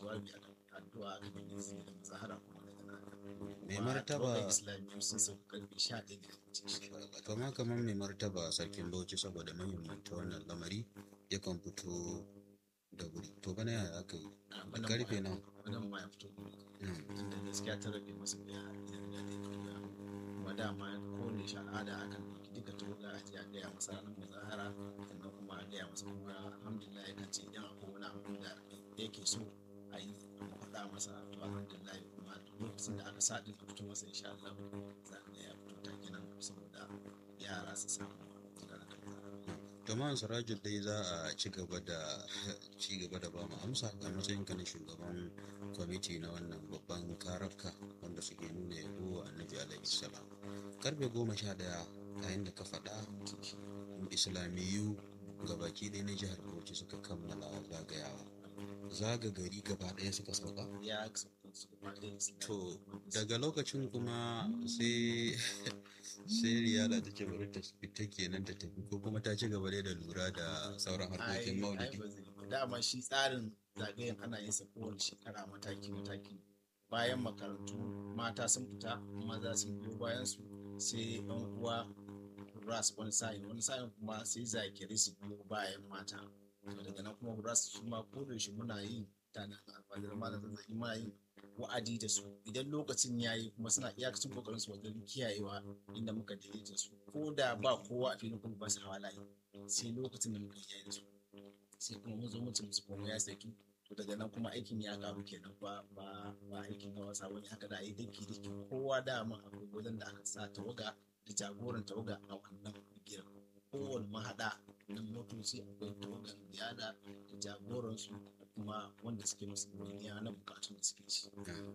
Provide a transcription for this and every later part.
jawabi akan addu'a akan yin izini da mazahara kuma daga nan Mai martaba- islamiyyu sun sauka karfe 11 da minti to ma kamar mai martaba sarkin bauchi saboda muhimmanta wannan lamari yakan fito da wuri to bana yaya aka yi da karfe nan wannan ma ya fito tunda gaskiya ta rage masa da ya ya da kauya kuma dama ko ne shi al'ada akan ɗauki duka tawaga a je a gaya masa ranar mazahara sannan kuma a gaya masa kuma alhamdulillah ya kan ce idan akwai wani abu da yake so a yi a faɗa masa to alhamdulillah kuma duk lokacin da aka sa din a fito masa insha Allah za a ga ya fito ta kenan saboda yara su samu ranar mazahara. Jama'an Sirajul dai za a ci gaba da ci gaba da ba mu amsa a matsayin ka na shugaban kwamiti na wannan babban karafka wanda suke nuna yabo wa annabi alaihi salam. Karfe goma sha daya yayin da ka faɗa islamiyu gabaki ɗaya na jihar Bauchi suka kammala zagayawa. Zaga gari gaba ɗaya suka sauka. ya sauka su gaba ɗaya su To daga lokacin kuma sai sai riyala ta ce bari ta fita kenan ta tafi ko kuma ta ci gaba dai da lura da sauran harkokin ai maulidi. ba zai ba. dama shi tsarin zagayen ana yin sa kowane shekara mataki mataki bayan makarantu mata sun fita maza sun biyo bayan su sai yan uwa ras wani sa'in wani sa'in kuma sai zakiri su biyo bayan mata to daga nan kuma ras su ma ko da shi muna yin tana alfajar malam zazzaki muna yin wa'adi da su idan lokacin ya yi kuma suna iyakacin kokarin su wajen kiyayewa inda muka daidaita su ko da ba kowa a filin kuma ba su hawa layi sai lokacin da muka yi da su sai kuma mun zo mutum su kuma ya saki to daga nan kuma aikin ya karu kenan ba ba ba aikin na wasa wani haka da a yi daki daki kowa dama akwai wajen da aka sa tawaga da jagoran tawaga a wannan bigiyar kowane mahaɗa na motoci akwai tawagan ziyada da jagoransu da kuma wanda suke musu godiya na bukatun da suke ci.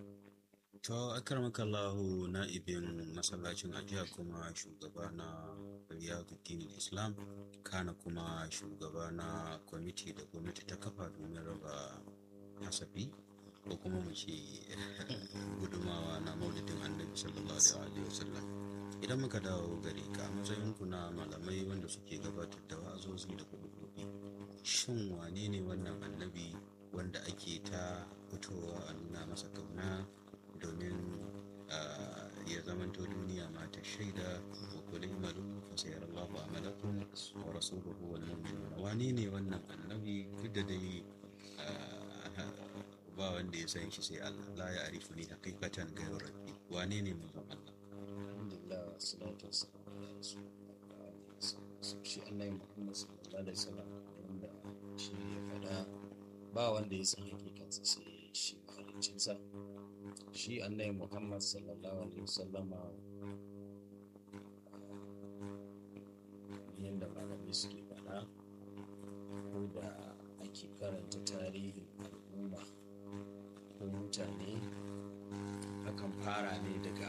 To akarmakallahu na'ibin masallacin ajiya kuma shugaba na Riyaduddin Islam kana kuma shugaba na kwamiti da gwamnati ta kafa domin raba hasafi ko kuma mu ce gudumawa na maulidin annabi sallallahu alaihi wasallam idan muka dawo gare ka a matsayin ku na malamai wanda suke gabatar da wa'azozi da kudurobi shin wane ne wannan annabi wanda ake ta fitowa a nuna masa kauna domin ah, ya zamanto duniya ma ta shaida wa kulli malu fa sayarallahu amalakum wa rasuluhu wal mu'minun wane ne wannan annabi duk da dai ah, ba wanda ya san shi sai Allah la ya arifu ni haqiqatan ghayru rabbi wane ne manzon Allah alhamdulillah salatu wassalamu ala rasulillah shi annabi muhammad sallallahu alaihi wasallam wanda shi ya faɗa ba wanda ya san hakikansa sai shi mahaliccinsa shi annabi muhammad sallallahu alaihi wasallam yadda malamai suke faɗa ko da ake karanta tarihin al'umma ko mutane akan fara ne daga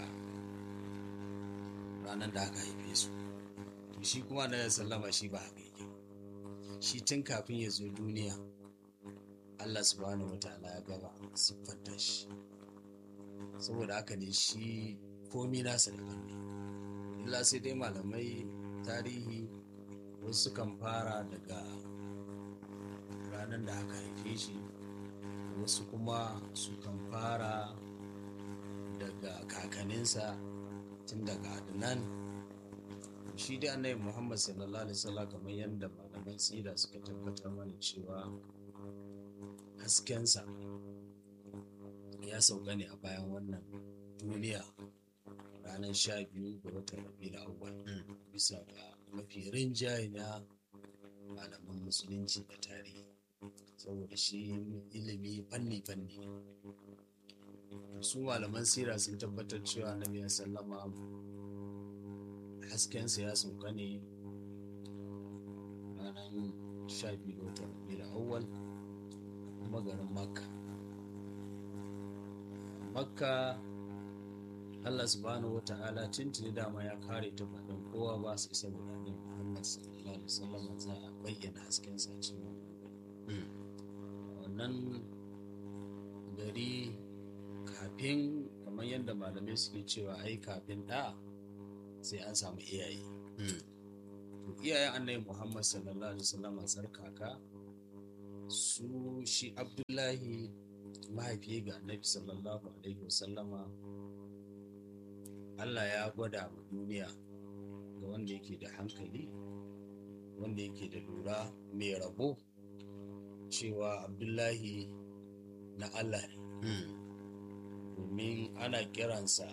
ranar da aka haife su to shi kuma da sallama shi ba haka yake ba. shi tun kafin ya zo duniya Allah subhanahu wa ta'ala ya gaba siffanta shi saboda haka ne shi komi nasa da ne illa sai dai malamai tarihi wasu kan fara daga ranar da aka haife shi wasu kuma su kan fara daga kakaninsa tun daga adnan shi dai annabi muhammad sallallahu alaihi wasallam kamar yadda malaman tsira suka tabbatar mana cewa haskensa ya sauka ne a bayan wannan duniya ranar sha biyu ga watan rabiul awwal bisa ga mafi rinjaye na malaman musulunci da tarihi saboda shi ilimi fanni-fanni su malaman sira sun tabbatar cewa annabi ya sallama haskensa ya sauka ne ranar sha biyu ga watan rabiul awwal kuma garin makka makka allah subhanahu wa ta'ala tuntuni dama ya kare ta faɗin kowa ba su isa da annabi muhammad sallallahu alaihi wasallam za a bayyana haskensa a cikin wannan gari kafin kamar yadda malamai suke cewa ai kafin da sai an samu iyaye to iyayen annabi muhammad sallallahu alaihi wasallam tsarkaka su shi abdullahi mahaifi ga annabi sallallahu alaihi wasallama Allah ya gwada wa duniya ga wanda yake da hankali wanda yake da lura mai rabo cewa abdullahi na Allah ne domin ana kiransa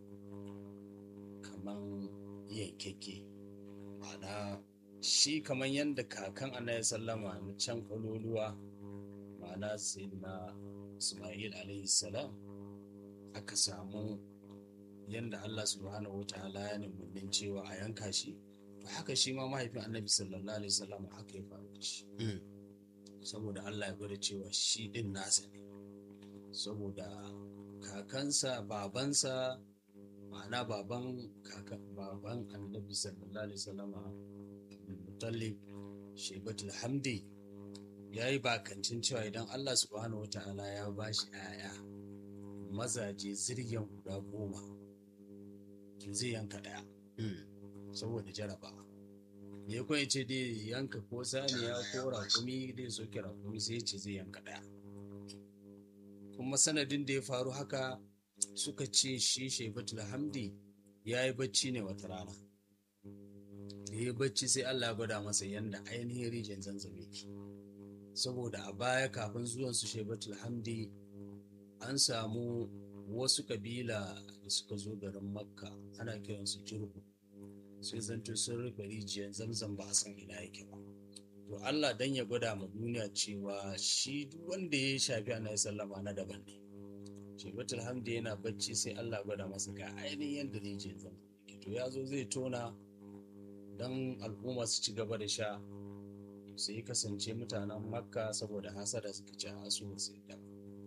kaman yankeke ma'ana shi kaman yadda kakan annabi sallama na can kwaloluwa ma'ana sai na ismail alaihi salam aka samu yadda allah subhanahu wa ta'ala ya nemi cewa a yanka shi to haka shi ma mahaifin annabi sallallahu alaihi wasallam haka ya faru da shi saboda allah ya gwada cewa shi din nasa ne saboda kakansa babansa ma'ana baban kakan baban annabi sallallahu alaihi wasallama mutallib shebatul hamdi ya yi bakancin cewa idan allah subhanahu wa ta'ala ya ba shi 'ya'ya mazaje zirgen guda goma zai yanka ɗaya saboda jaraba ya kuma ce dai yanka ko saniya ko rakumi dai soke rakumi sai ce zai yanka ɗaya kuma sanadin da ya faru haka suka ce shi shebatul hamdi ya yi bacci ne wata rana da ya bacci sai allah ya gwada masa yadda ainihin rijiyar zanzame ke saboda a baya kafin zuwan su shebatul hamdi an samu wasu kabila da suka zo garin makka ana kiransu jirgu sai zanto sun rufe rijiyar zamzam ba a san ina yake ba to allah dan ya gwada ma duniya cewa shi duk wanda ya shafi annabi sallama na daban ne shebatul hamdi yana bacci sai allah gwada masa ga ainihin yadda rijiyar zamzam yake to ya zo zai tona don al'umma su ci gaba da sha sai kasance mutanen makka saboda hasada suka ci a su sai da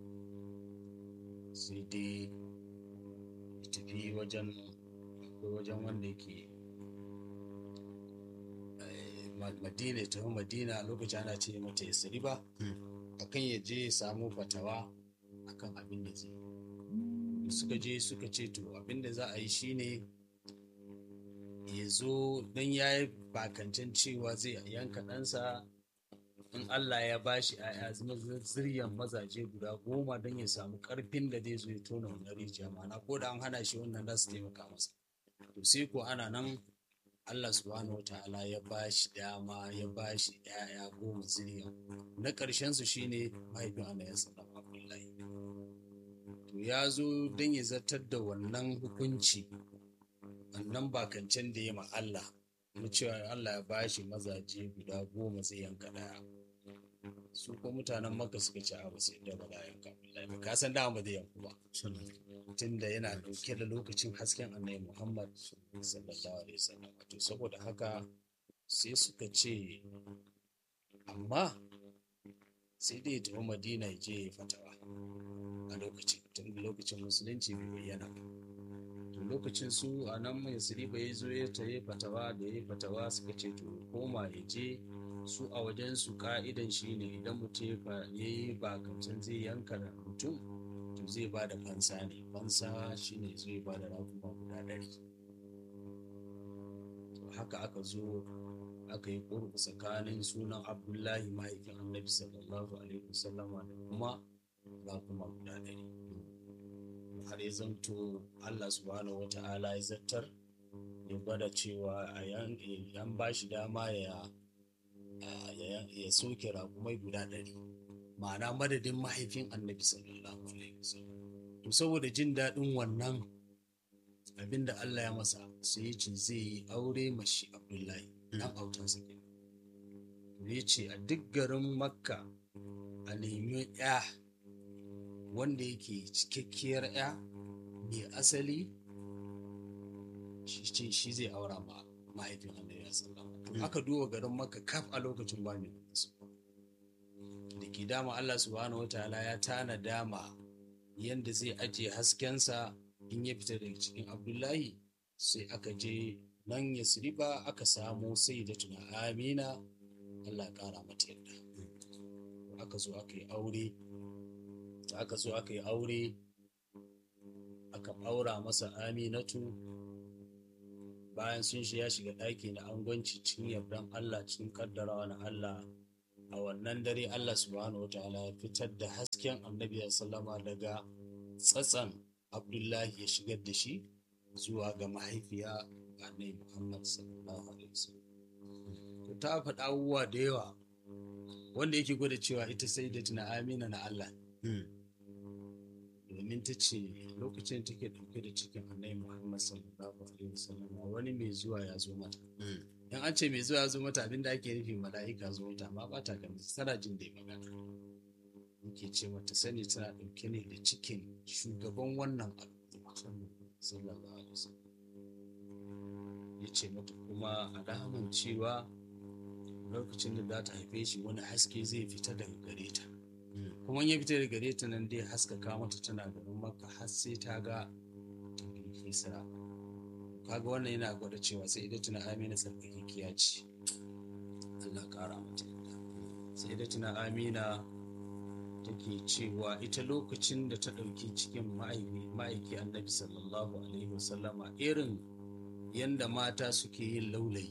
sai dai tafi wajen akwai wajen wanda yake madina ya tafi madina lokacin ana ce mata ya sari ba akan ya je ya samu fatawa akan abin da zai suka je suka ce to abin da za a yi shine ya zo don ya yi bakancin cewa zai yanka ɗansa in Allah ya ba shi ‘ya'ya ziryan mazaje guda goma don ya samu ƙarfin da zai zo ya tona wannan rijiya mana ko da an hana shi wannan za su taimaka masa to sai ko ana nan Allah subhanahu wa ta'ala ya ba shi dama ya ba shi ‘ya'ya goma ziryan na ƙarshen su shine mahaifin Allah ya sallam Abdullahi to ya zo don ya zartar da wannan hukunci wannan bakancen da ya ma Allah na cewa Allah ya bashi mazaje guda goma zai yanka daya su ko mutanen maka suka ci abu sai da ba za a yanka wallahi ba ka san da ba zai yanku ba tunda yana dauke da lokacin hasken annabi Muhammad sallallahu alaihi wasallam to saboda haka sai suka ce amma sai dai ya tafi Madina ya je ya fatawa a lokacin tun lokacin musulunci bai bayyana ba to lokacin su a nan mai siriba ya zo ya taye fatawa da ya fatawa suka ce to koma ya je su a wajen su ka'idan shi ne idan mutum ya yi bakancin zai yanka mutum to zai ba da fansa ne fansa shi ne zai ba da raguma guda ɗari to haka aka zo aka yi ƙurbu tsakanin sunan abdullahi mahaifin annabi sallallahu alaihi wasallama da kuma raguma guda ɗari har ya zanto Allah subhanahu wata'ala ya zartar ya gwada cewa a yan ba shi dama ya ya soke raƙumai guda ɗari ma'ana madadin mahaifin annabi sallallahu alaihi wasallam to saboda jin daɗin wannan abinda Allah ya masa sai ya ce zai yi aure mashi abdullahi dan autansa kenan ya ce a duk garin makka a nemi ya wanda yake cikakkiyar ya mai asali shi shi zai aura ma mahaifin annabi ya sallama to aka duba garin maka kaf a lokacin ba mai su da ke dama Allah subhanahu wataala ya tana dama yanda zai ajiye haskensa in ya fita daga cikin abdullahi sai aka je nan ya siriba aka samu sai da tuna amina Allah kara mata yadda aka zo aka yi aure aka zo aka yi aure aka aura masa aminatu bayan sun shi ya shiga ɗaki na angwanci cikin yardan Allah cikin kaddarawa na Allah a wannan dare Allah subhanahu wa ta'ala ya fitar da hasken annabi sallama daga tsatsan Abdullahi ya shigar da shi zuwa ga mahaifiya annabi Muhammad sallallahu alaihi wasallam to ta faɗa abubuwa da yawa wanda yake gwada cewa ita sai da tuna amina na Allah Mm. domin ta ce lokacin take ɗauke da cikin annabi Muhammad sallallahu alaihi wasallam wani mai zuwa ya zo mata Mm. in an ce mai zuwa ya zo mata abin da ake nufi mala'ika zo mata amma ba ta ganin tana jin da magana yake ce mata sani tana ɗauke ne da cikin shugaban wannan al'umma sallallahu alaihi wasallam ya ce mata kuma alaman cewa lokacin da za ta haife shi wani haske zai fita daga gare ta Mm. kuma in ya fita daga gare ta nan dai haskaka mata tana ganin maka har sai ta ga kisra kaga wannan yana gwada cewa sai idan tuna amina tsarkakekiya ce Allah kara mata yadda sai idan tuna amina take cewa ita lokacin da ta ɗauki cikin ma'aiki ma'aiki annabi sallallahu alaihi wasallama irin yanda mata suke yin laulayi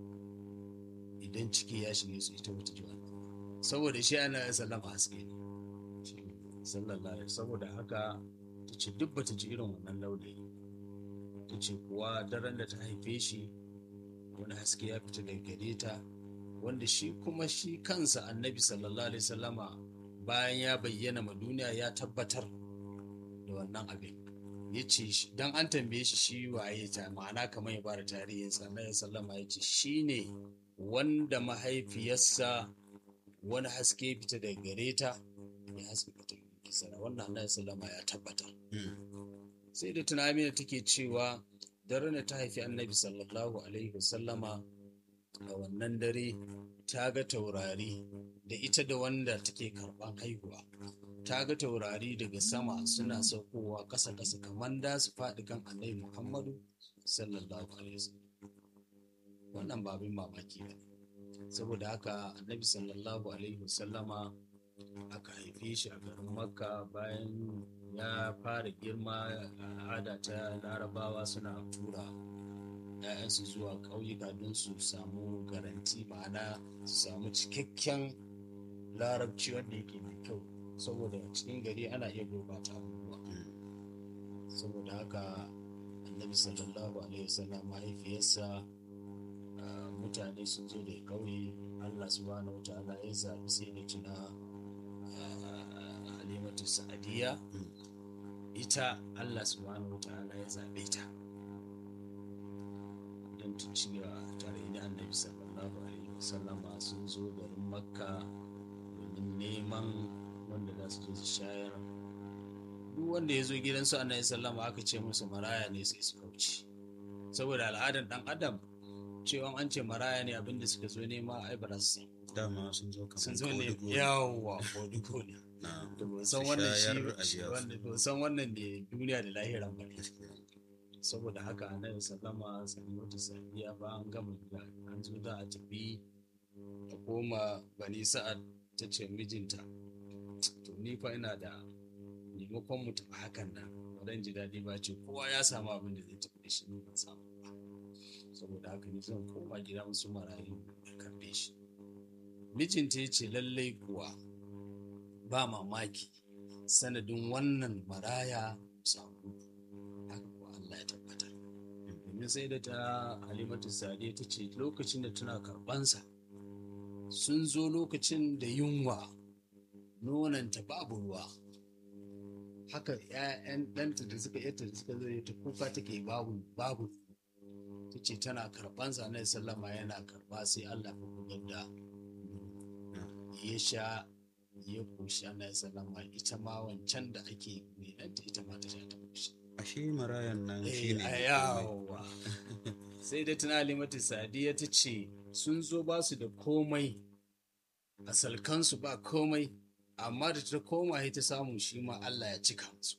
idan ciki ya shige su ita wata ji wannan saboda shi ana sallama haske ne sallallahu alaihi saboda haka ta ce duk bata ji irin wannan laulayi ta ce kuwa daren da ta haife shi wani haske ya fita daga gare ta wanda shi kuma shi kansa annabi sallallahu alaihi sallama bayan ya bayyana ma duniya ya tabbatar da wannan abin ya ce don an tambaye shi shi waye ta ma'ana kamar ya bada tarihinsa na sallama ya ce shi ne wanda mahaifiyarsa wani haske fita daga gare ta ya haske ta kisara wannan annabi sallama ya tabbatar Mm. sai da tunamina take cewa daren da ta haifi annabi sallallahu alaihi wasallama a wannan dare ta ga taurari da ita da wanda take karban haihuwa ta ga taurari daga sama suna saukowa ƙasa ƙasa kamar da su faɗi kan annabi muhammadu sallallahu alaihi wasallam wannan ba abin mamaki ba ne saboda haka annabi sallallahu alaihi wasallama aka haife shi a garin makka bayan ya fara girma al'ada ta larabawa suna tura ‘ya'yansu zuwa ƙauyuka don su samu garanti ma'ana su samu cikakken larabci wanda yake mai kyau saboda cikin gari ana iya gurbata abubuwa saboda haka annabi sallallahu alaihi wasallam mahaifiyarsa ah, mutane sun zo da ƙauye allah subhanahu wa ta'ala ya zaɓi sai da tuna ah, halimatu sa'adiyya ita allah subhanahu wa ta'ala ya zaɓe ta don ta ci tare da annabi sallallahu alaihi wasallama sun zo garin makka domin neman wanda za su je su shayar duk wanda ya zo gidansu annabi sallama aka ce musu maraya ne sai su kauce saboda al'adar dan adam cewa an ce maraya ne abinda suka zo nema ai ba za su samu. dama sun zo kamar sun zo ne kodigo. yawwa ko ne na da ba san Su wannan shayar a shi biya su. wanda ba san wannan ne duniya da lahiran ba ne gaskiya. saboda haka annabi sallama sallatu safiya ba an gama da an zo da a tafi a koma bani sa'ad ta ce mijinta to ni fa ina da maimakon mu tafi hakan nan ba ji daɗi ba ce kowa ya samu abin da zai tafi da shi ni ban samu ba saboda haka ni zan koma gida musu marayu da karɓe shi mijinta ya ce lallai kuwa ba mamaki sanadin wannan maraya samu haka kuwa Allah ya tabbatar domin sai da ta halimatu sade ta ce lokacin da tana karɓansa sun zo lokacin da yunwa nonanta babu ruwa haka ‘ya'yan ɗanta da suka yata da suka zo ta kuka take babu babu ta ce tana karɓansa na sallama yana karɓa sai Allah ya bugar da ya sha ya koshi ana sallama ita ma wancan da ake renanta ita ma ta sha ta koshi ashe marayan nan shi Eh, ne a yawa sai da tana limatu sadiya ta ce sun zo ba su da komai a salkansu ba komai amma da ta koma sai ta samu shi ma Allah ya cika musu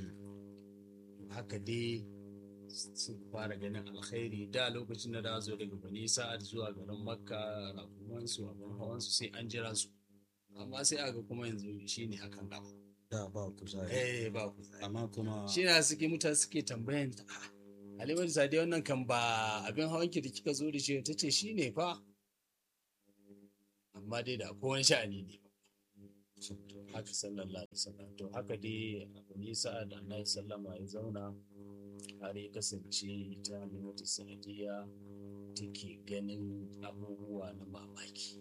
haka dai sun fara ganin alkhairi da lokacin da da zo daga bani sa'ad zuwa garin makka rakumansu abin hawansu sai an jira su amma sai aga kuma yanzu shi ne hakan gaba da ba kuzari eh ba ku amma kuma shi na suke mutane suke tambayan ta "Ah, halimatu sadiya wannan kan ba abin hawan ki da kika zo da shi ta ce shi ne fa amma amma dai da akwai wani sha'ani ne haka sallallahu alaihi wasallam to haka dai abu nisa da annabi sallama ya zauna har ya kasance ta halimatu sanadiyya take ganin abubuwa na mamaki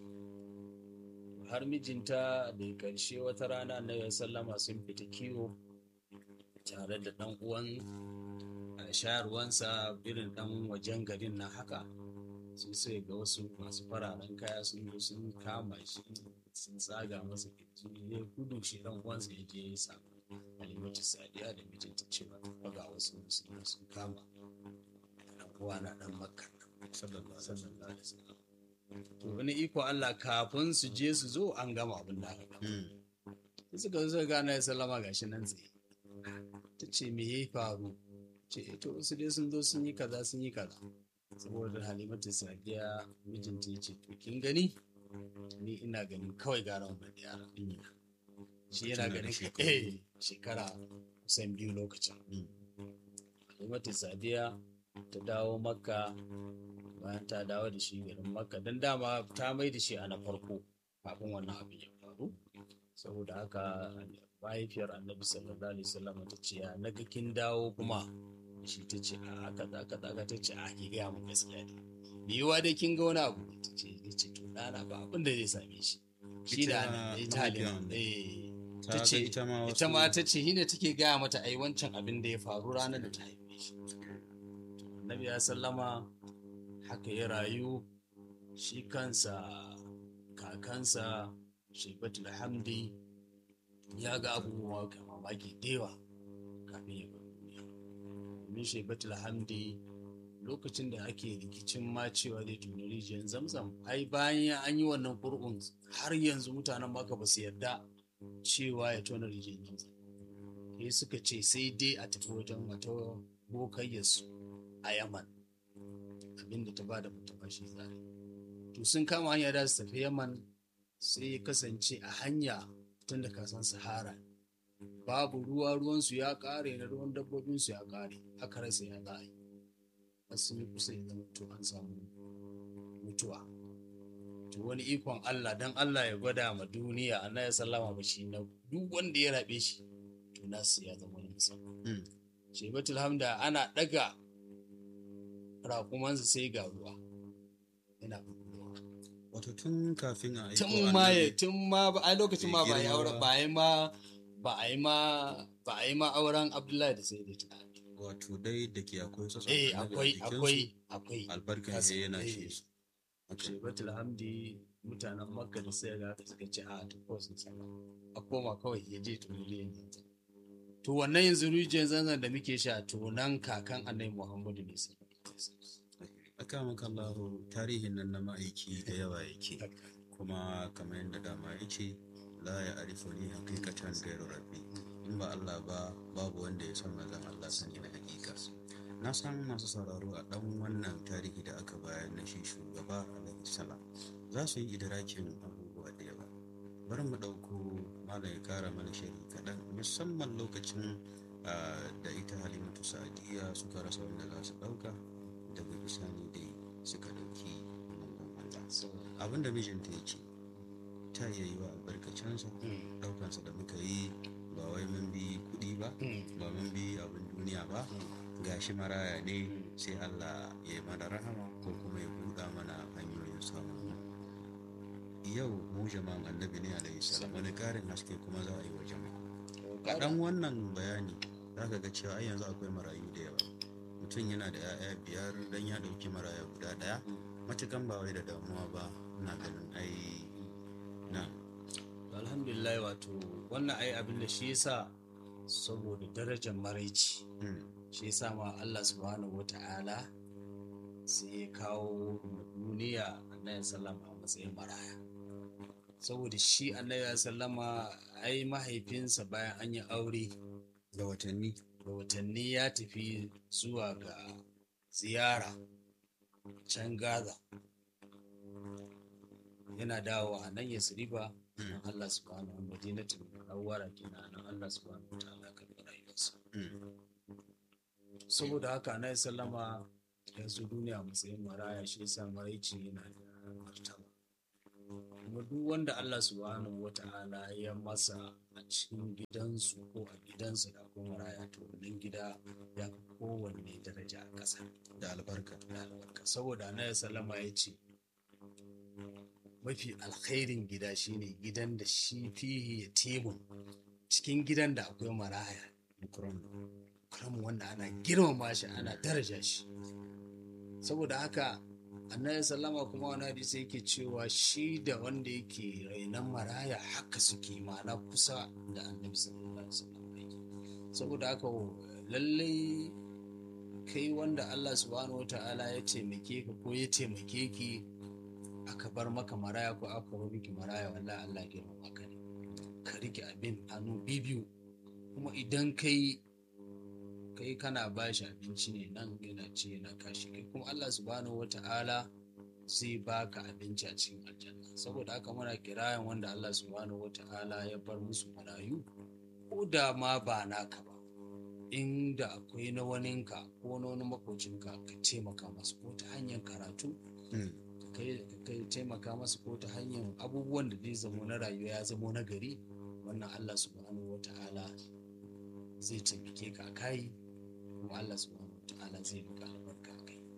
har mijinta da karshe wata rana annabi sallama sun fita kiwo tare da dan uwan a shayarwansa irin dan wajen garin na haka sun sai ga wasu masu fararen kaya sun zo sun kama shi sun tsaga masa kirji ya gudu shi dan uwansa ya je ya samu halimatu sadiya da mijinta cewa ta ga wasu musulmi sun kama dan uwa na dan makka sallallahu alaihi wasallam to wani iko Allah kafin su je su zo an gama abin da aka gama suka zo suka gane ya sallama gashi nan tsaye ta ce me ya faru ce to wasu dai sun zo sun yi kaza sun yi kaza saboda halimatu sadiya mijinta ya ce to kin gani ni ina ganin kawai gara wannan yara shi yana Tana da ganin shekaru. eh shekara kusan biyu lokacin halimatu sadiya ta dawo makka bayan ta dawo da shi garin makka don dama ta mai da shi a na farko kafin wannan abin ya faru saboda haka mahaifiyar annabi sallallahu alaihi wasallam ta ce ya naga kin dawo kuma shi ta ce a kaza kaza ka ta ce a ki gaya mu gaskiya ne yiwuwa dai kin ga wani abu ta ce ya ce to ɗana ba abin da zai same shi shi da Ita ita halima mahaifiyar eh ta ta ga ce ita ma ita wasu- ma ta ce hina take gaya mata ai wancan abin da ya faru ranar da ta haife shi annabi ya sallama haka ya rayu shi kansa kakansa shaibatul hamdi ya ga abubuwa ga mamaki da yawa kafin ya bar duniya domin shaibatul hamdi lokacin da ake rikicin ma cewa zai tuni rijiyar zamzam ai bayan an yi wannan kur'un har yanzu mutanen maka ba su yarda cewa ya tona rijiyar zamzam sai suka ce sai dai a tafi wajen wata bokayyarsu a yaman abinda ta bada mutum shi zare to sun kama hanya da su tafi yaman sai ya kasance a hanya tun da kasan sahara babu ruwa ruwansu ya kare na ruwan dabbobinsu ya kare aka rasa ya za a yi har sun yi kusa ya zama to an samu mutuwa to wani ikon Allah dan Allah ya gwada ma duniya Allah ya sallama ba shi na duk wanda ya rabe shi to nasu ya zama wani musamman Mm. shebatul hamda ana daga raƙumansa sai ga ruwa yana ruwa wato tun kafin a aiko tun ma ya annabi- tun ma ba a lokacin ma ba a yi girma auren ba. ba a yi ma ba a yi ma ba a yi ma auren Abdullahi da sai da ta wato dai da ke akwai sassan eh annabi a akwai jikinsu, akwai akwai albarkan Kasa- ya yana eh. shi su Haka. shebatul hamdi mutanen makka da sai ga suka ce a to ko sun san a koma kawai ya je to ne yanzu to wannan yanzu rijiyar zanzan da muke sha to nan kakan annabi muhammadu ne sai aka maka Allahu tarihin nan na ma'aiki da yawa yake kuma kamar yadda dama ya ce la ya arifu ni hakikatan gairu rabbi in ba Allah ba babu wanda ya san manzon Allah sani na hakika na san masu sauraro a dan wannan tarihi da aka bayar na shi shugaba alaihi salam za su yi idrakin abubuwa da yawa bari mu ɗauko malam ya kara mana shari kaɗan musamman lokacin ah, da ita halimatu sa'adiyya suka rasa wanda za su ɗauka daga bisani dai suka ɗauki manzon Allah abin da mijinta ya ce ta iya yi wa albarkacinsa ɗaukansa da muka yi ba wai mun bi kuɗi ba ba mun bi abin duniya ba gashi maraya ne sai Allah ya yi mana rahama ko kuma ya buɗa mana hanyoyin samun yau mu jama'an annabi ne alaihi salam wani ƙarin haske kuma za a yi wa jama'a dan wannan bayani za ka ga cewa ai yanzu akwai marayu da yawa mutum yana da 'ya'ya biyar dan ya ɗauki maraya guda ɗaya matukan ba wai da damuwa ba ina ganin ai na alhamdulillah wato wannan ai abin da shi yasa saboda darajar maraici mm, shi yasa ma Allah subhanahu wata'ala sai ya kawo ma duniya annabi sallama a matsayin maraya saboda shi annabi sallama ai mahaifinsa bayan an yi aure da watanni da watanni ya tafi zuwa ga ziyara can gaza yana dawo a nan ya siriba nan Allah subhanahu wa madinatul munawwara kenan nan Allah subhanahu wa ta'ala kan rayuwarsa mm, saboda haka na sallama yanzu duniya matsayin maraya shi yasa maraici yana da martaba kuma kuma duk wanda Allah subhanahu wata'ala ya masa a cikin gidansu ko a gidansa da kuma maraya to wannan gida ya fi kowanne daraja a ƙasa da albarka da albarka saboda annabi sallama ya ce mafi alkhairin gida shine gidan da shi fihi ya temun cikin gidan da akwai maraya Ikram. karamin wanda ana girmama shi ana daraja shi saboda haka annabi sallama kuma wani hadisi yake cewa shi da wanda yake rainon maraya haka suke ma'ana kusa da annabi sallallahu alaihi wasallam yake saboda haka lallai kai wanda Allah subhanahu wata'ala ya taimake ka ko ya taimake ki aka bar maka maraya ko aka bar miki maraya wallahi Allah ya girmama ka ne ka rike abin hannu bibiyu kuma idan kai kai kana ba shi abinci ne nan yana ce yana kashi kai kuma Allah subhanahu wata'ala zai baka abinci a cikin aljanna saboda haka muna kirayen wanda Allah subhanahu wata'ala ya bar musu marayu ko da ma ba naka ba inda akwai na waninka ko na wani makocinka ka taimaka masu ko ta hanyar karatu Mm. ka kai taimaka masu ko ta hanyar abubuwan da zai zamo na rayuwa ya zamo na gari wannan Allah subhanahu wata'ala zai taimake ka a kai kuma Allah subhanahu wata'ala zai maka albarka a kai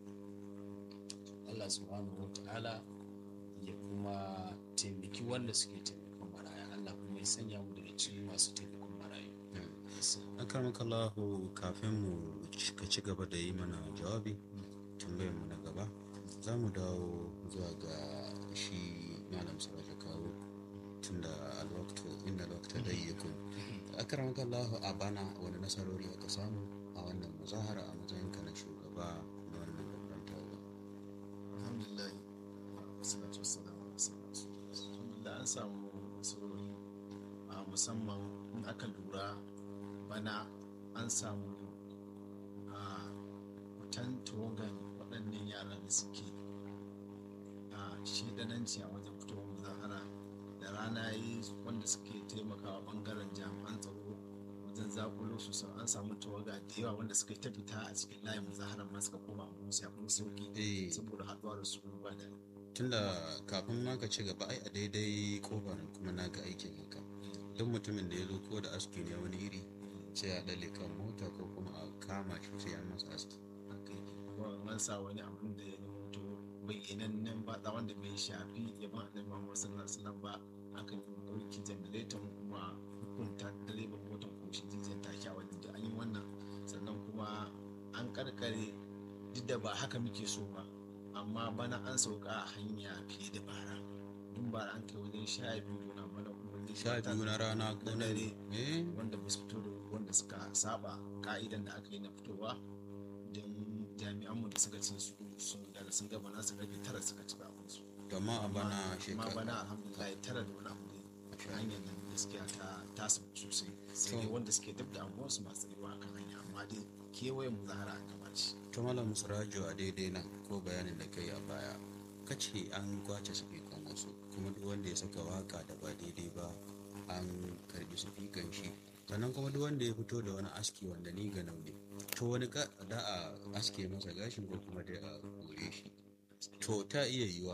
Allah subhanahu wata'ala ya kuma taimaki wanda suke taimakon maraya Allah kuma ya sanya mu daga cikin masu taimakon marayu akramakallahu kafin mu ci- ka ci gaba da yi mana jawabi tambayar mu na gaba za mu dawo zuwa ga shi malam saraja kawo tunda alwaktu inda alwakta dayyakun akramakallahu a bana wani nasarori aka samu a wannan muzahara a matsayinka na shugaba na wannan babban taro alhamdulillah wassalatu wassalamu ala rasulillah alhamdulillah an samu nasarori a musamman in aka lura bana an samu a fitan tawagan waɗannan yara da suke a shedananci a wajen fitowar muzahara da rana yi wanda suke taimakawa bangaren jami'an tsaro wajen zakulo su sun an samu tawaga da yawa wanda suka yi ta fita a cikin layin muzaharar ma suka koma a musu ya kuma sauki eh saboda haɗuwa da su ba da tunda kafin ma ka ci gaba ai a daidai kofar kuma na ga aikin haka duk mutumin da ya zo ko da aski ne wani iri sai a ɗale kan mota ko kuma a kama shi sai an masa aski an sa wani abin da ya mutu bayyanannen ba da wanda bai shafi yaban annabi Muhammad sallallahu alaihi wasallam ba aka ɗauki jamilatin kuma hukunta direban motar ko shi jijiyar take a wajen da an yi wannan sannan kuma an karkare duk da ba haka muke so ba amma bana an sauka a hanya fiye da bara dun bara an kai wajen sha biyu na bana kuma wajen sha biyu na rana ko na na dare eh wanda ba su fito da wanda suka saba ka'idan da aka yi na fitowa don jami'anmu da suka ce su sun daga sun gaba nasu karfe tara suka ci abin su to amma a bana amma shekara bana alhamdulillah tara da wani abu ne ta hanyar nan gaskiya ta tasa sosai sai dai To. wanda suke duk da abuwan su masu tsayuwa kan hanya amma dai kewayen mu zahara a gaba ce to malam surajo a daidai nan ko bayanin da kai a baya kace an kwace sifikan wasu kuma duk wanda ya saka waka da ba daidai ba an karbi sifikan shi sannan kuma duk wanda ya fito da wani aski wanda ni ga ne to wani ka da a aske masa gashin ko kuma dai a kore shi to ta iya yiwa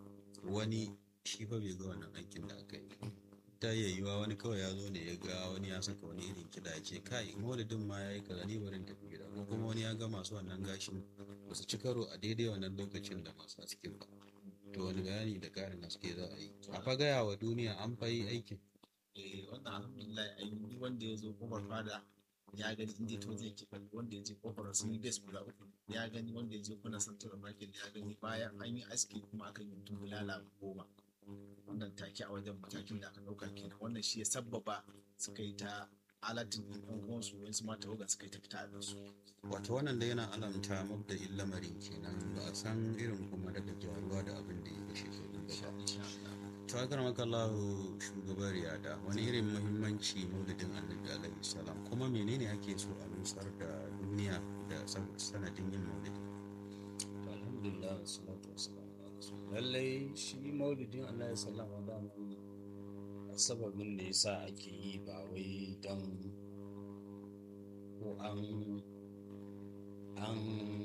wani shi fa bai ga wannan aikin da aka yi ta iya yiwa wani kawai ya zo ne ya ga wani ya saka wani irin kiɗa ya ce kai maulidin ma ya yi kaza ni barin tafi gida ko kuma wani ya ga masu wannan gashin ba su ci karo a daidai wannan lokacin da masu askin ba to wani bayani da ƙarin haske za a yi a fa gaya wa duniya an fa yi aikin eh wannan alhamdulillah ai ni wanda ya zo kofar fada ya gani inda to zai ke kalli wanda ya je kofar sun yi base guda uku ya gani wanda ya je kuna santar market ya gani bayan an yi aski kuma aka yi mutum bulala goma wannan take a wajen matakin da aka ɗauka kenan wannan shi ya sabbaba suka yi ta alatin ɗin ɗan uwansu wasu mata tawaga suka yi ta fita da su wato wannan da yana alamta mabda'in lamarin kenan ba a san irin kuma daga jaruwa da abin da ya ga shekaru insha ba insha Allah to akar makallahu shugaban riyada wani irin muhimmanci maulidin annabi alaihi salam kuma menene ake so a nusar da duniya da san- sanadin yin maulidi To, alhamdulillah wassalatu wassalamu ala rasulillah lallai shi maulidin Allah ya sallama da mu sababin da yasa ake yi ba wai don ko an an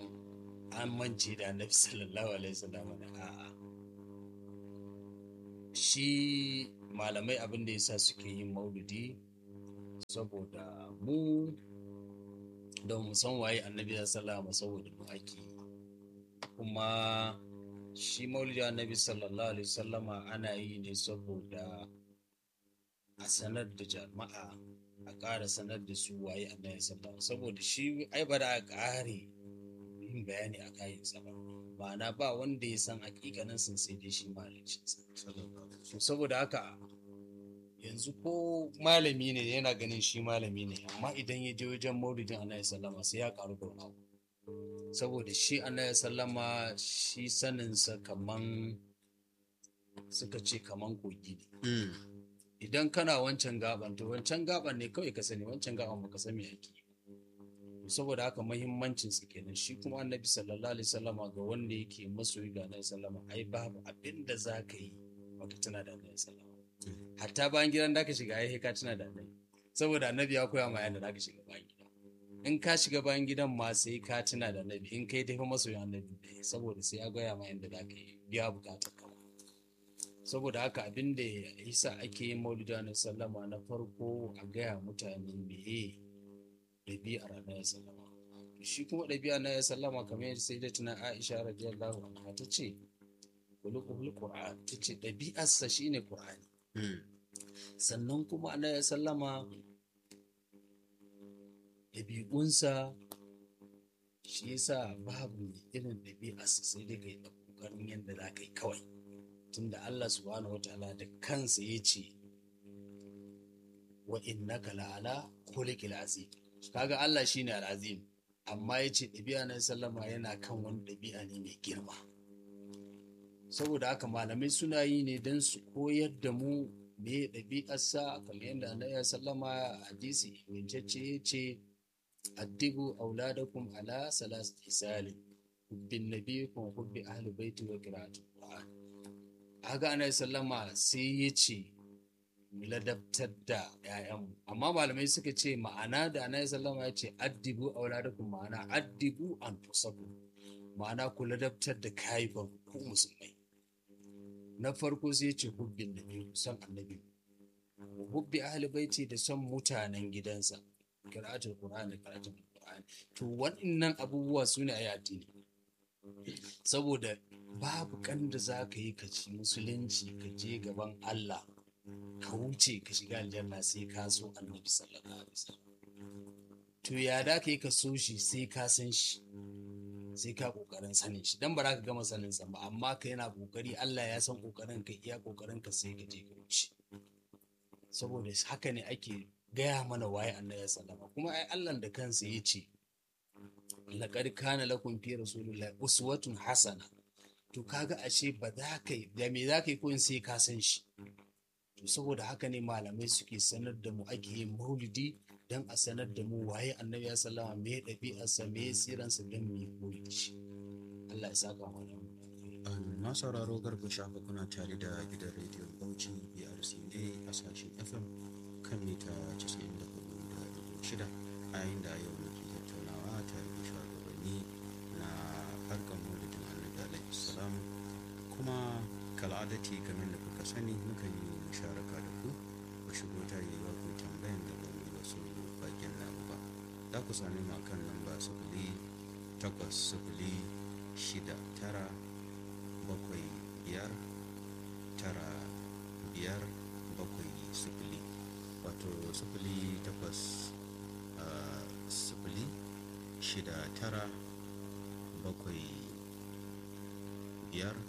an mance da annabi sallallahu alaihi wasallam da a'a shi malamai abin da yasa suke yin maulidi saboda mu da mu san waye annabi sallallahu saboda mu ake yi. kuma shi maulidi annabi sallallahu alaihi wasallama ana yi ne saboda a sanar da jama'a a ƙara sanar da su waye annabi sallallahu saboda shi ai ba da a ƙare yin bayani a kayansa ba ma'ana ba wanda ya san hakikanin sun sai dai shi malicinsa so saboda haka yanzu ko malami ne yana ganin shi malami ne amma idan ya je wajen maulidin annabi sallama sai ya karu da wani abu saboda shi annabi sallama shi saninsa kaman suka ce kaman kogi ne Mm. idan kana wancan gaban to wancan gaban ne kawai ka sani wancan gaban baka san me ake yi saboda haka muhimmancin su kenan shi kuma annabi sallallahu alaihi wasallama ga wanda yake masoyi ga annabi sallama ai babu abin da za ka yi baka tuna da annabi sallama hatta bayan gidan da ka shiga ai ka tuna da annabi saboda annabi ya koya ma yanda za ka shiga bayan gida in ka shiga bayan gidan ma sai ka tuna da annabi in kai tafi masoyin annabi ne saboda sai ya goya ma yanda za ka yi biya bukatar ka saboda haka abin da yasa ake yin maulidi na sallama na farko a gaya mutane meye ɗabi'ar annabi sallama shi kuma ɗabi'a na sallama kamar yadda sai da tuna Aisha radiyallahu anha ta ce kulukul qur'an ta ce ɗabi'arsa shine qur'ani Mm. sannan kuma annabi sallama ɗabi'unsa shi yasa babu mai irin ɗabi'arsa sai dai kai da ƙoƙarin yadda za ka yi kawai tunda Allah subhanahu wataala da kansa ya ce wa innaka la'ala khuliqil azim kaga Allah shine al-azim amma ya ce ɗabi'a na sallama yana kan wani ɗabi'a ne mai girma saboda haka malamai suna yi ne don su koyar da mu me ɗabi'arsa kamar yadda annabi sallama a hadisi ingantacce ya ce addibu auladakum ala salas isali hubbin nabiyikum hubbi ahli baiti wa qira'atul qur'an haka annabi sallama sai ya ce mu ladabtar da 'ya'yanmu amma malamai suka ce ma'ana da annabi sallama ya ce addibu auladakum ma'ana addibu an tusabu ma'ana ku ladabtar da kaifan ku musulmai na farko sai ya ce hubbin nabi son annabi hubbi ahli baiti da son mutanen gidansa qira'atul qur'an da karatun qur'ani to waɗannan abubuwa su ne ayi addini saboda babu kan da za ka yi ka ci musulunci ka je gaban Allah ka wuce ka shiga aljanna sai ka so annabi sallallahu alaihi wasallam to ya da ka yi ka so shi sai ka san shi sai ka kokarin sanin shi dan ba za ka gama sanin sa ba amma ka yana kokari Allah ya san kokarin ka iya kokarin ka sai ka je ka wuce saboda haka ne ake gaya mana waye annabi sallama kuma ai Allah da kansa ya ce laqad kana lakum fi rasulillahi uswatun hasana to kaga ashe ba za ka yi da me za ka yi koyin sai ka san shi to saboda haka ne malamai suke sanar da mu ake yin maulidi don a sanar da mu waye annabi ya sallama me ɗabi'arsa me siransa don mu yi koyi da shi Allah ya saka mana na sauraro garba shafa kuna tare da gidan rediyon bauchi brc ne a sashen fm kan mita 94.6 a yayin da yau muke tattaunawa tare da shugabanni na harkar maulidin annabi alaihi salam kuma kal'adati kamar da kuka sani mukan yi musharaka da ku ku shigo ta yi wa ku tambayan da ba mu wasu bakin namu ba za ku sami mu kan lamba sifili takwas sifili shida tara bakwai biyar tara biyar bakwai sifili wato sifili takwas ah, sifili shida tara bakwai biyar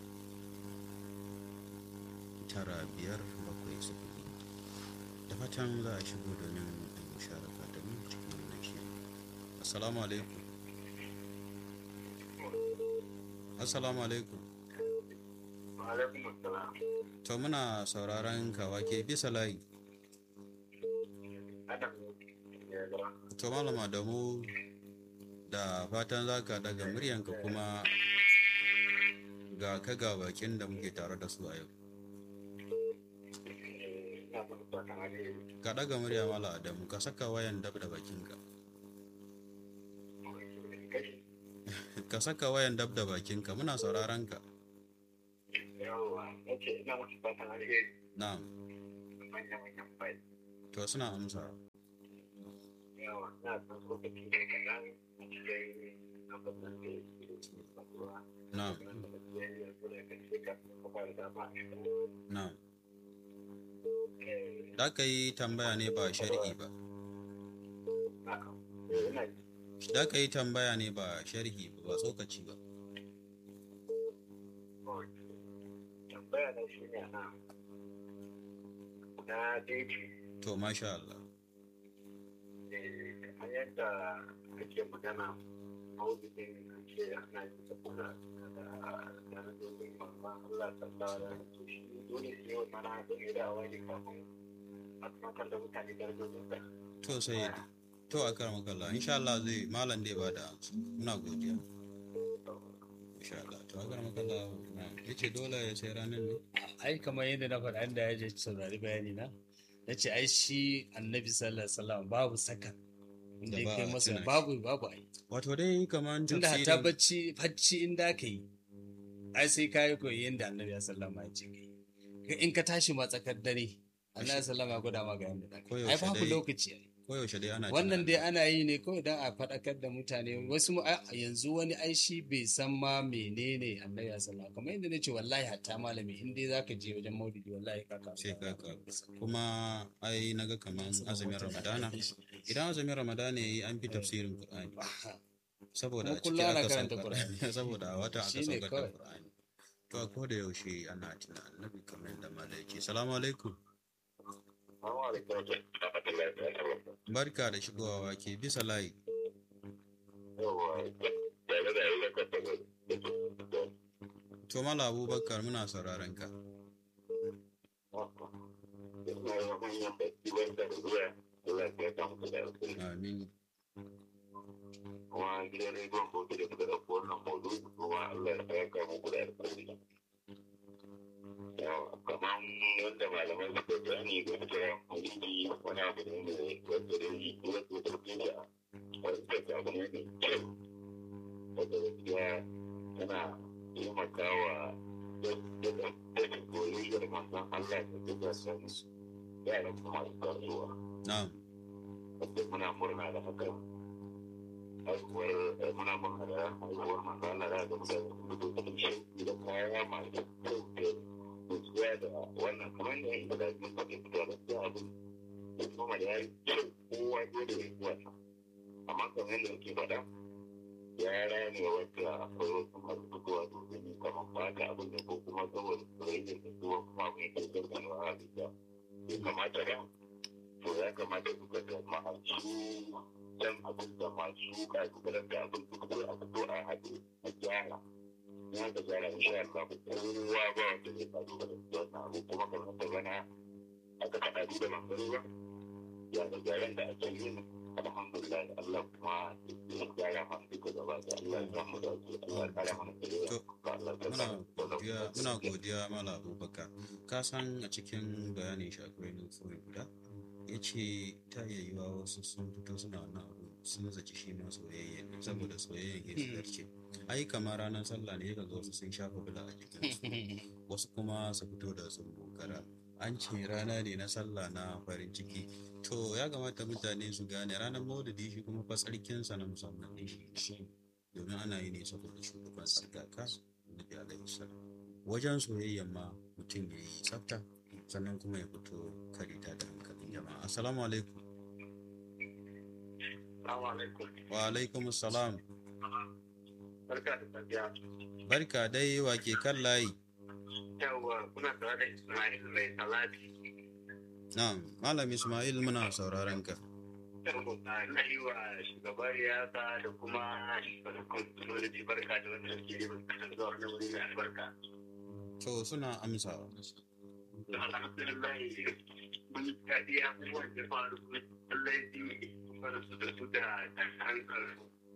tara biyar bakwai sifili da fatan za a shigo domin a yi musharaka da mu cikin wannan shiri assalamu alaikum assalamu alaikum alaikum assalam to muna sauraron kawa ke bisa layi to malama da mu da fatan za ka daga muryanka kuma ga ka ga bakin da muke tare da su a yau ka daga murya mala adamu ka saka wayan dab da bakinka ka saka wayan dab da bakinka muna sauraron ka Yawwa, nace ina musu fatan alheri na'am manya-manyan bai. to suna amsa Yawwa, na san lokaci da kaɗan a cikin abubuwan da ya ke faruwa. na'am Wanda da ya yi yanzu da kan ce ka kuma da dama a cikin na'am eh, da ka yi tambaya ne ba sharhi ba haka. Eh, ina ji. da ka yi tambaya ne ba sharhi ba ba tsokaci ba tambaya na shi ne na na daidai to masha Allah eh, kamar yadda kake magana maulidin an ce ana yi saboda da darajojin mamman Allah sallallahu alaihi wasallam shi dole sai wani mana da ne da wani kafin a tunatar da mutane darajojin sa to sai to a karama kalla insha Allah zai malam dai ba da amsa muna godiya insha Allah to a karama kalla na yace dole ya sai ranar ne ai kamar yadda na faɗa inda ya je saurari bayani na na ce ai shi annabi sallallahu alaihi wasallam babu saka inda Da ya ba kai a masa tuna shi. babu babu ai wato dai kamar tunda hatta tafsirin bacci bacci inda ka yi ai sai ka yi koyi yadda annabi ya sallama ya ce ka yi Ka- in ka tashi ma tsakar dare annabi ya sallama ya gwada ma ga yadda da ka yi. ai Koyaushe babu dai- lokaci ai koyaushe dai ana wannan tunani. dai ana yi ne kawai don a faɗakar da mutane wasu mu- a- yanzu wani ai shi bai san ma menene annabi ya sallama kamar yadda na ce wallahi hatta malami in dai zaka je wajen maulidi wallahi ka kawo sai ka ka kuma ai naga kaman azumin ramadana idan azumin ramadana yayi an fi tafsirin qur'ani saboda a Kuma ciki kullum ana aka karanta saukar Qur'ani. saboda a wata aka Shine saukar da kawai. qur'ani to a koda yaushe ana tuna annabi kamar yadda malai ce salamu alaikum Assalamu alaikum wa rahmatullahi wa barakatuh. barka da shigowa ke bisa layi Yawwa, tare da yau da ka to mala abubakar muna sauraron ka amin kuma gidan rediyon bauchi da suka ɗauko wannan maudu'i kuma Allah ya saka muku da alƙalmi. Kamar wanda malamai suka gani ga cewa maulidi wani abu ne mai wanda da yi wasu tafiya wanda abu ne mai kyau wanda gaskiya tana taimakawa da soyayyar manzon Allah da duka san yaran kuma da zuwa. na'am wanda muna murna da haka haihuwar muna murna da haihuwar manzana da ga mutane da dukkan shauki da kaya masu kyau da nutsuwa da wannan kamar da yin da yin faɗi fito da su abin da kuma da ya yi kyau kowa dole ya yi wata amma kamar yadda ke faɗa ya rame wata akwai wasu masu fitowa domin kamar fata abin da ko kuma saboda soyayya da zuwa kuma abin da ke gaggawa a bisa bai kamata ba to ya kamata su ga masu can abin da masu kalubalen da abin da kuma a fito a haɗu a gyara ya ga gyara insha Allah kowa ba wanda zai kalubalen da wannan abu kuma kamar da bana aka faɗa da mangaro ba ya ga gyaran da ake yin alhamdulillah da Allah kuma ya gyara mana duka gaba da Allah ya samu da su Allah ya kara mana da Allah ya muna sa godiya muna godiya mala abubakar ka san a cikin bayanin shi akwai nufoyi guda ya ce ta iya yiwa wasu sun fito suna wannan abu sun zaci shi ma soyayya ne saboda soyayyan ya zarce ai kamar ranar sallah ne ga wasu sun shafa bula a jikinsu wasu kuma su fito da sun bokara an ce rana ne na sallah na farin ciki to ya kamata mutane su gane ranar maulidi shi kuma fa tsarkinsa na musamman ne shi domin ana yi ne saboda shugaban sarkaka annabi alaihi salam wajen soyayyan ma mutum ya yi tsafta sannan kuma ya fito karita da hankalin jama'a assalamu alaikum Assalamu alaikum. wa alaikum salam Barka da safiya. barka dai wa ke kan layi Yawwa kuna tare da Ismail mai salati. na'am malam ismail muna sauraron ka Yawwa na yi wa shugaban riyasa da kuma shugaban kwamfutoci barka da wanda suke yi wa zuwa wani wuri mai albarka. to suna amsawa Da alhamdulillah mun ji daɗi abubuwan da faru lallai sun fara su da su da ɗan hankali.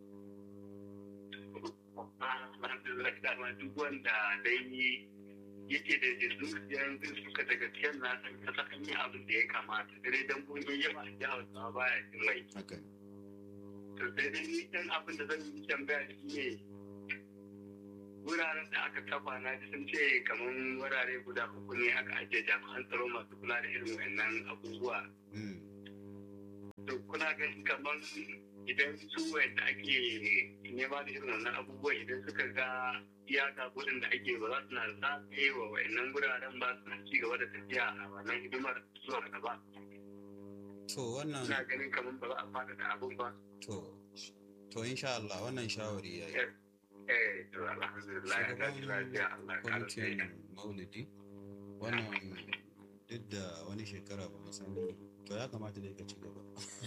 Alhamdulillah dama duk wanda dai yake da zuciyar suka daga cikin nasa kasa an yi abin da ya kamata dare dan mun yi yawa a jihar sa baya jin mai haka to sai dai ni dan abin da zan yi tambaya shi ne wuraren da aka kafa na ji sun ce kamar wurare guda uku ne aka ajiye jami'an tsaro masu kula da irin wannan abubuwa Mm. to kuna ganin kamar idan su wanda ake nema da irin wannan abubuwan idan suka ga iyaka gudun da ake ba za su na zagaye wa wa'annan wuraren ba su na ci gaba da tafiya a wannan hidimar zuwa gaba to wannan ina ganin kamar ba za a fada da abun ba to to insha Allah wannan shawari ya yi eh to alhamdulillah ya tashi lafiya Allah ya kara kwamitin tsaye maulidi wannan duk da wani shekara ba mu san to ya kamata da ka ci gaba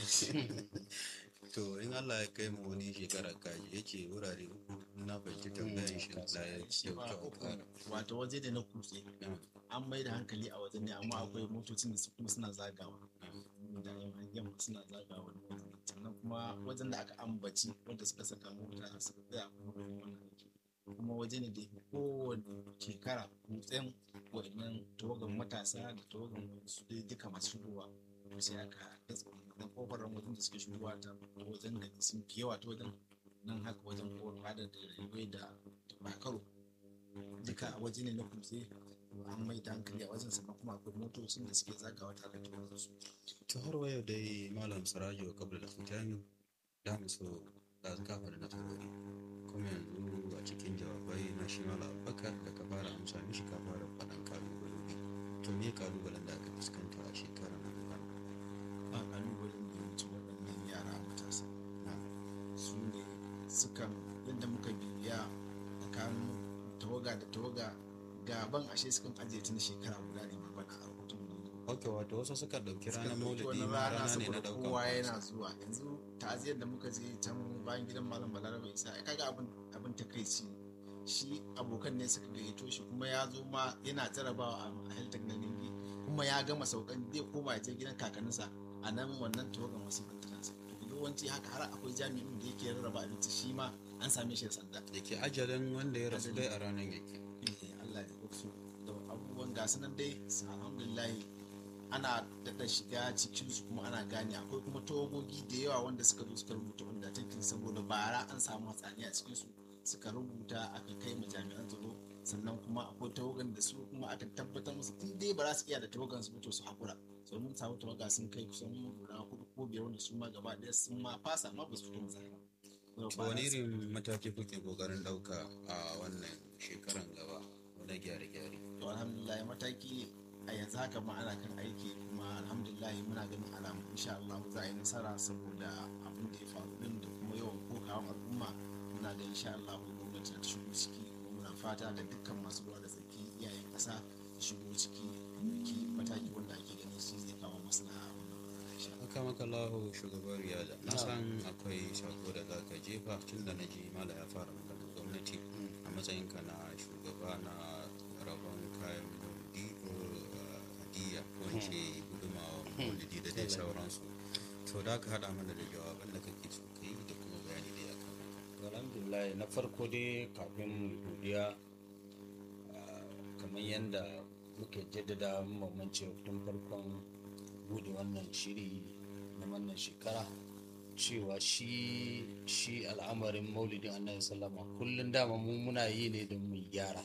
to in Allah ya kai mu wani shekara kaji yake wurare uku na fahimci tambayan shi da ya shi ba kyauta uku ƙara wato waje da na kutse an mai da hankali a wajen ne amma akwai motocin da su kuma suna zagawa da yan suna zagawa wani wajen sannan kuma wajen da aka ambaci wanda suka saka mota suka tsaya kuma da wannan aiki. kuma waje ne da ya fi kowane shekara kutsen wa'annan tawagan matasa da tawagan su dai duka masu shigowa to sai aka datsa wannan kofar wajen da suke shigowa ta wajen gari sun fi yawa ta wajen nan haka wajen kowar fada da railway da bakaro duka a waje ne na kutse an mai da hankali a wajen sannan kuma akwai motocin da suke zagawa tare da tawagan su to har wayo dai malam sirajo kabla da fitani da mu so da kafa da na tarori kuma yanzu a cikin jawabai na shi malam abubakar da ka fara amsa mishi ka fara faɗan kalubaloli to me kalubalen da aka fuskanta a shekarar nan ba kalubalen da ya wuce waɗannan yara matasa su ne sukan yadda muka bibiya tsakanin tawaga da tawaga gaban ashe sukan ajiye ta na shekara guda ne ma bana a rahoton da ok wato wasu suka ɗauki suka ranar ɗauki maulidi wani ma rana rana ne na saboda ɗaukan kowa fansa. yana zuwa yanzu ta'aziyar da muka je can bayan gidan malam balarabe isa ai kaga abin abin takaici shi abokan ne suka gayyato shi kuma ya zo ma yana jarabawa a halittar na ningi kuma ya gama saukan zai koma ya je gidan kakanninsa a nan wannan tawagan wasu bantanansa to yawanci haka har akwai jami'in da yake rarraba abinci shi ma an same shi da sanda da ke ajalin wanda ya rasu dai a ranar yake Eh, Allah ya rufu da abubuwan gasu nan dai alhamdulillah ana daɗa shiga cikin su kuma ana gane akwai kuma tawagogi da yawa wanda suka zo suka rubuta wanda take saboda bara an samu hatsari a cikin su suka rubuta aka kai ma jami'an tsaro sannan kuma akwai tawagan da su kuma aka tabbatar musu in dai ba za su iya da tawagan su to su hakura so mun samu tawaga sun kai kusan guda hudu ko biyar wanda su ma gaba ɗaya sun ma fasa ma ba su fito musaya ba to wani irin mataki kuke kokarin ɗauka a wannan shekaran gaba na gyare-gyare to alhamdulillah mataki a yanzu haka ma ana kan aiki kuma alhamdulillah muna ganin alamu insha Allah za a yi nasara saboda abin da ya faru din da kuma yawan kokawan al'umma muna da insha Allah gwamnati ta shigo ciki kuma muna fata da dukkan masu ruwa da tsaki iyayen ƙasa su shigo ciki ki mataki wanda ake ganin shi zai kawo maslaha a wannan ƙasa insha Allah. haka maka lahu shugaban riyada na san akwai sako da za ka jefa tun da na ji mala ya fara magana gwamnati a matsayinka na shugaba na rabon kayan maulidi ko uh, hadiya ko in ce gudumawa maulidi da dai sauransu to da ka haɗa mana da jawaban da kake so ka yi da kuma bayani da ya kamata alhamdulillah na farko dai kafin mu godiya ah, kamar yadda muke jaddada mamance tun farkon bude wannan shiri na wannan shekara cewa shi shi al'amarin maulidin annabi sallama kullum dama mu muna yi ne don mu gyara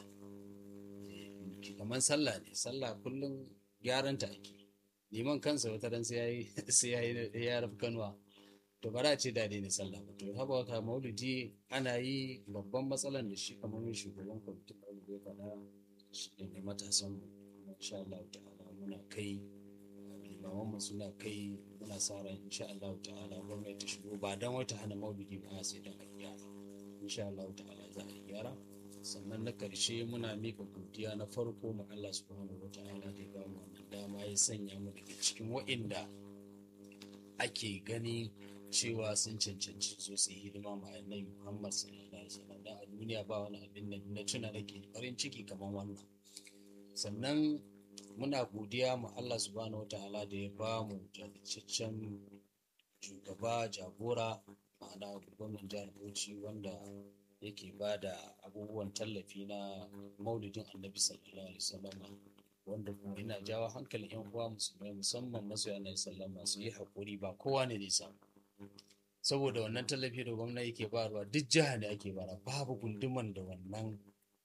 Eh, kamar sallah ne sallah kullum gyaranta ake liman kansa wata ran sai yayi sai yayi ya rafi kanwa to ba za a ce da ne sallah ba to haka haka maulidi ana yi babban matsalan da shi kamar shugaban kwamitin maulidi ya faɗa shi ne matasan mu insha Allah ta'ala muna kai limaman mu suna kai muna sa ran insha Allah ta'ala gwamnati ta shigo ba dan wata hana maulidi ba sai dan a gyara insha Allah ta'ala za a yi gyara sannan na karshe muna mika godiya na farko ma Allah subhanahu wa ta'ala da ya ba mu wannan dama ya sanya mu daga cikin wa'inda ake gani cewa sun cancanci so su yi hidima ma annabi Muhammad sallallahu alaihi wasallam dan a duniya ba wani abin da na tuna nake farin ciki kamar wannan sannan muna godiya ma Allah subhanahu wataala da ya ba mu jajirtaccen shugaba jagora ma'ana gwamnan jihar Bauchi wanda yake ba da abubuwan tallafi na maulidin annabi sallallahu alaihi wasallam wanda kuma ina jawo hankalin yan uwa musulmai musamman masoya na sallama su yi haƙuri ba kowa ne zai samu saboda wannan tallafi da gwamnati yake bayarwa duk jiha ne ake bara babu gunduman da wannan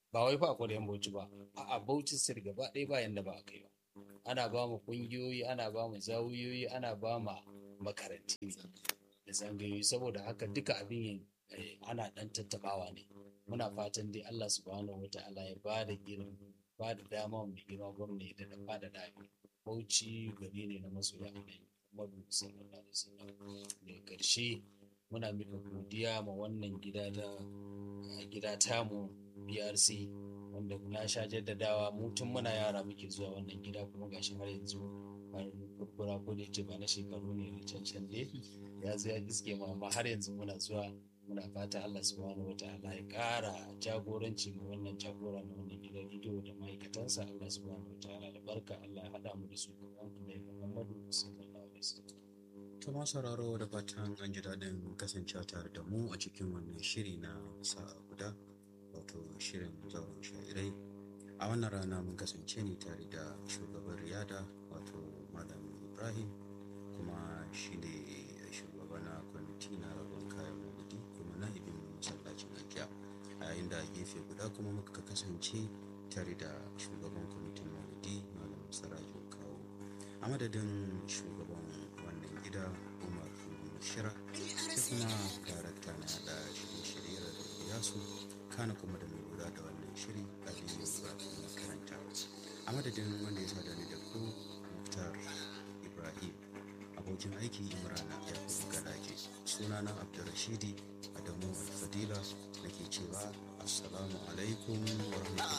ba wai fa akwai yan bauchi ba a'a bauchi sir gaba ɗaya ba yanda ba a kai ba ana ba mu kungiyoyi ana ba mu zawuyoyi ana ba mu makaranti ne da zangayoyi saboda haka duka abin yin eh, ana ɗan tattabawa ne muna fatan dai Allah subhanahu wata'ala ya ba da girin ba da dama mai girma gwamnati da da ba da dami bauchi gari ne na masoya annabi Muhammadu sallallahu alaihi wasallam da karshe muna mika godiya ma wannan gida da gida tamu BRC wanda na sha jaddadawa mu tun muna yara muke zuwa wannan gida kuma gashi har yanzu har kurkura ko da yace ba na shekaru ne da cancan ne ya zo ya iske mu amma har yanzu muna zuwa muna fata Allah subhanahu wataala ya ƙara jagoranci ga wannan jagora na wannan gidan rediyo da ma'aikatansa Allah subhanahu wataala da barka Allah ya haɗa mu da su gaban Annabi Muhammadu sallallahu alaihi wasallam To ma sauraro da fatan an ji daɗin kasancewa tare da mu a cikin wannan shiri na sa'a guda wato shirin zauren sha'irai a wannan rana mun kasance ne tare da shugaban riyada wato malam ibrahim kuma shi ne shugaba na kwamiti na rabon kayan maulidi kuma na ibin masallacin ajiya a yayin da a gefe guda kuma muka kasance tare da shugaban kwamitin maulidi malam sarajin kawo a madadin shugaban wannan gida umar shira sai kuma darakta na da shirye-shirye da yasu kana kuma da mai lura da wannan shiri aliyu ibrahim makaranta a madadin wanda ya sada ni da ku muktar ibrahim abokin aiki imrana yakubu galaje sunana abdurrashidi adamu alfadila da ke cewa assalamu alaikum wa rahmatullahi